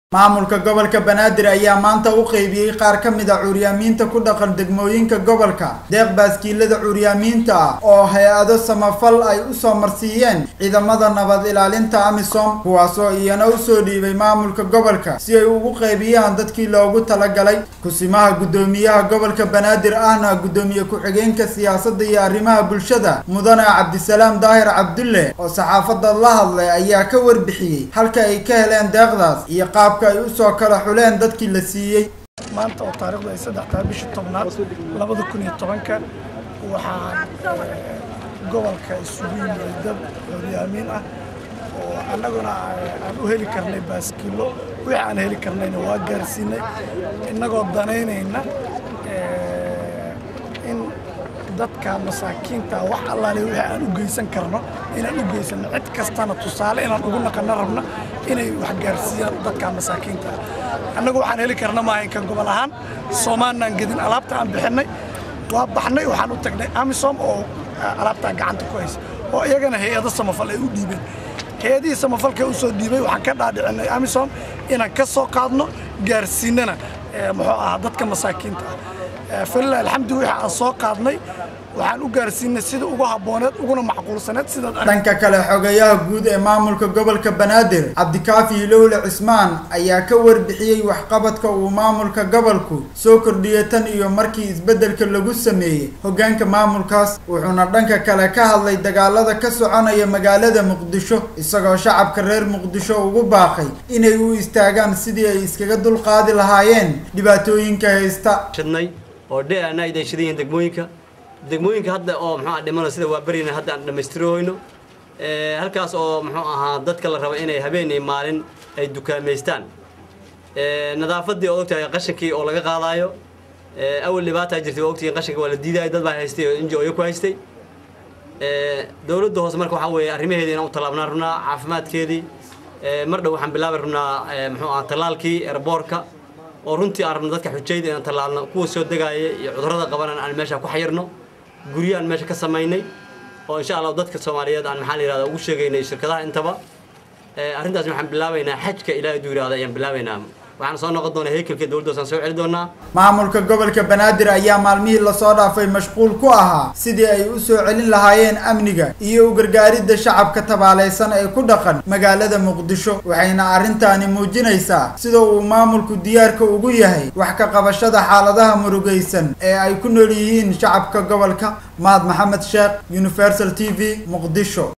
maamulka gobolka banaadir ayaa maanta u qeybiyey qaar ka mid a curyaamiinta ku dhaqan degmooyinka gobolka deeq baaskiilada curyaamiinta ah oo hay-ado samafal ay usoo marsiiyeen ciidamada nabad ilaalinta amisom kuwaasoo iyana usoo dhiibay maamulka gobolka si ay ugu qeybiyaan dadkii loogu talagalay kusimaha guddoomiyaha gobolka banaadir ahna guddoomiye ku-xigeenka siyaasadda iyo arrimaha bulshada mudane cabdisalaam daahir cabdulle oo saxaafadda la hadlay ayaa ka warbixiyey halka ay ka heleen deeqdaas iyo qaab ay usoo kala xuleen dadkii la siiyey maanta oo taarikhdu ay saddex tahay bishii tobnaad labada kun iyo tobanka waxaan gobolka isugu yimid dad curyaamiin ah oo annaguna aan u heli karnay baaskiilo wixii aan heli karnayna waa gaarsiinay innagoo danaynayna in dadka masaakiinta wax allaale wixii aan u geysan karno inaan u geysano cid kastana tusaale inaan ugu naqano rabna inay wax gaarsiiyaan dadka masaakiinta annagu waxaan heli karna maaha inkan gobol ahaan soomaalnaan gedin alaabta aan bixinay waa baxnay waxaan u tagnay amisom oo alaabtaa gacanta ku haysa oo iyagana hay-ado samafal ay u dhiibeen hay-adihii samafalka u soo dhiibay waxaan ka dhaadhicinay amisom inaan ka soo qaadno gaarsiinana muxuu ahaa dadka masaakiinta ah falilah alxamdu wixii aan soo qaadnay waxaan u gaarsiinay sida ugu habbooneed uguna macquulsaneed sidaad dhanka kale xogeyaha guud ee maamulka gobolka banaadir cabdikaafi hilowle cismaan ayaa ka warbixiyey waxqabadka uu maamulka gobolku soo kordhiyay tan iyo markii isbeddelka lagu sameeyey hoggaanka maamulkaas wuxuuna dhanka kale ka hadlay dagaalada ka soconaya magaalada muqdisho isagoo shacabka reer muqdisho ugu baaqay inay u istaagaan sidii ay iskaga dulqaadi lahaayeen dhibaatooyinka haysta oo dheana ay shidan yihiin degmooyinka degmooyinka hadda oo muxuu ah dhimano sida waa berina hadda aan dhammaystirohoyno halkaas oo muxuu ahaa dadka la raba inay habeenay maalin ay dukaamaystaan nadaafaddii oo ogtahay qashankii oo laga qaadaayo awal dhibaataa jirtay waa ogtihiin qashanka waa la diidaayo dad baa haystay oo inji oyo ku haystay dowladda hoose marka waxaa weeye arrimaheedii inaan u tallaabnaan rabnaa caafimaadkeedii mar dhow waxaan bilaabi rabnaa muxuu ah tallaalkii erboorka oo runtii aan rabno dadka xujayda inaan tallaalno kuwa soo degaaya iyo cudurrada qabanan aan meesha ku xayirno guryaan meesha ka samaynay oo insha allah dadka soomaaliyeed aan maxaa la yihahda ugu sheegaynay shirkadaha intaba arrintaas waxaan bilaabaynaa xajka ilaahay duu yihahda ayaan bilaabaynaa waxaan soo noqon doonaa heykelka dowladda hoosaan soo celi doonaa maamulka gobolka banaadir ayaa maalmihii lasoo dhaafay mashquul ku ahaa sidii ay u soo celin lahaayeen amniga iyo u gargaaridda shacabka tabaalaysan ee ku dhaqan magaalada muqdisho waxayna arrintaani muujinaysaa sida uu maamulku diyaarka ugu yahay wax ka qabashada xaaladaha murugaysan ee ay ku nool yihiin shacabka gobolka mahad maxamed sheekh universal t v muqdisho